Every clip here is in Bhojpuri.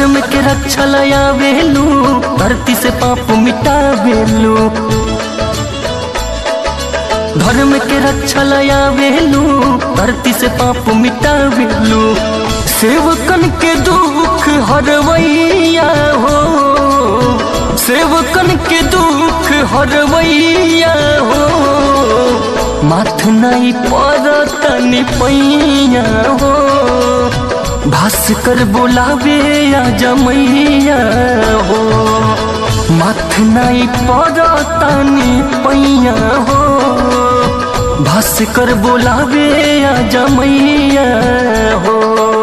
धर्म के रक्षा लयावेलू धरती से पाप मिटावेलू धर्म के रक्षा लयावेलू धरती से पाप मिटावेलू सेवकन के दुख हरवैया हो सेवकन के दुख हरवैया हो माथ नहीं पड़तनी पैया हो भास्कर बोलावे आ जमैया हो माथ नहीं पड़तनी पैया हो भास्कर बोलावे आ जमैया हो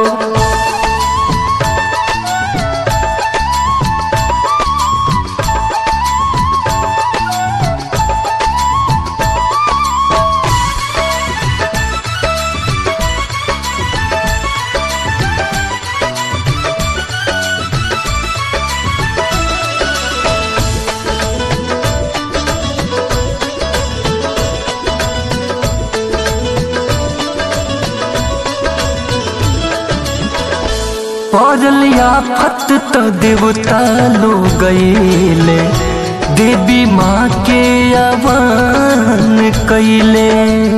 पड़ल आफत तो देवता लो गईले देवी माँ के आवान कैले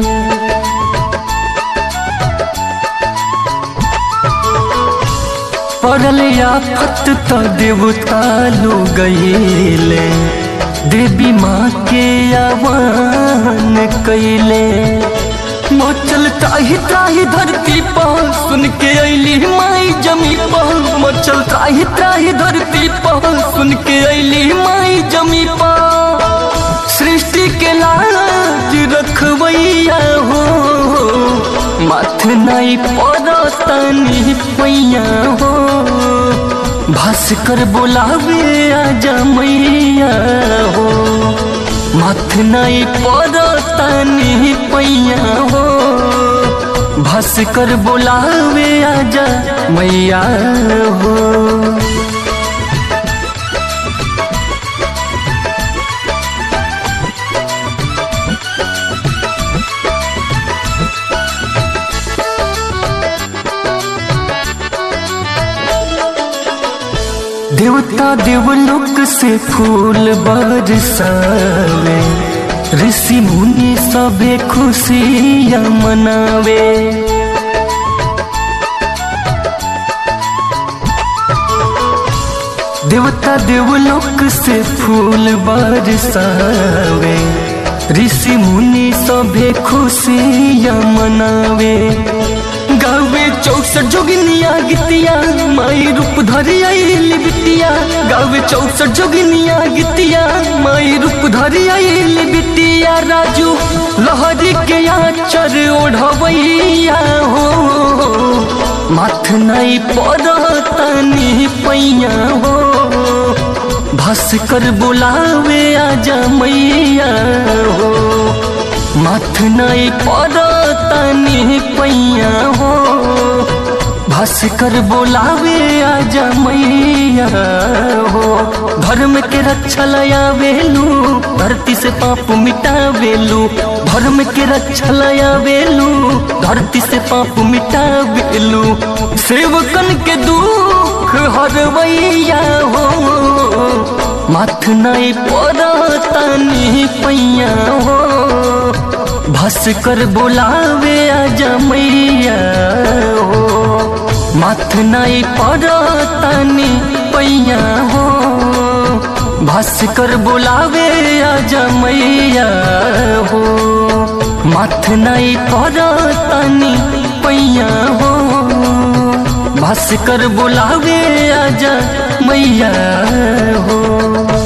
पड़ल आफत तो देवता लो गईले देवी माँ के आवान कैले मचल त्राही त्राही धरती पर सुन के अली माई जमी पर मचल त्राही त्राही धरती पर सुन के अली माई जमी पर सृष्टि के लाज रखवैया हो माथ नहीं पड़तनी पैया हो भास्कर बोलावे आ जमैया हो माथ नहीं पड़तनी पैया हो भास्कर बोलावे आजा मैया हो देवता देवलोक से फूल बरसावे ऋषि मुनि सबे खुशियाँ मनावे देवता देवलोक से फूल बरसावे ऋषि मुनि सबे खुशियाँ मनावे गावे चौसठ जोगिनिया गीतिया माई रूप धरी आइल बिटिया गावे चौसठ जोगिनिया गीतिया माई रूप धरी आइल बिटिया राजू लहरी के आचर ओढ़वैया हो माथ नहीं पड़तनी पैया हो भास्कर बुलावे आजा मैया हो माथ नहीं पड़तनी पैया हो भास्कर बोलावे आजा मैया हो धर्म के रक्षा लयावेलू धरती से पाप मिटावेलू धर्म के रक्षा लयावेलू धरती से पाप मिटावेलू सेवकन के दुख हरवैया हो माथ नहीं पड़तनी पैया हो भास्कर बोलावे आजा मैया हो माथ नहीं पड़तनी पैया हो भास्कर बोलावे आजा मैया हो माथ नहीं पड़तनी पैया हो भास्कर बोलावे आजा मैया हो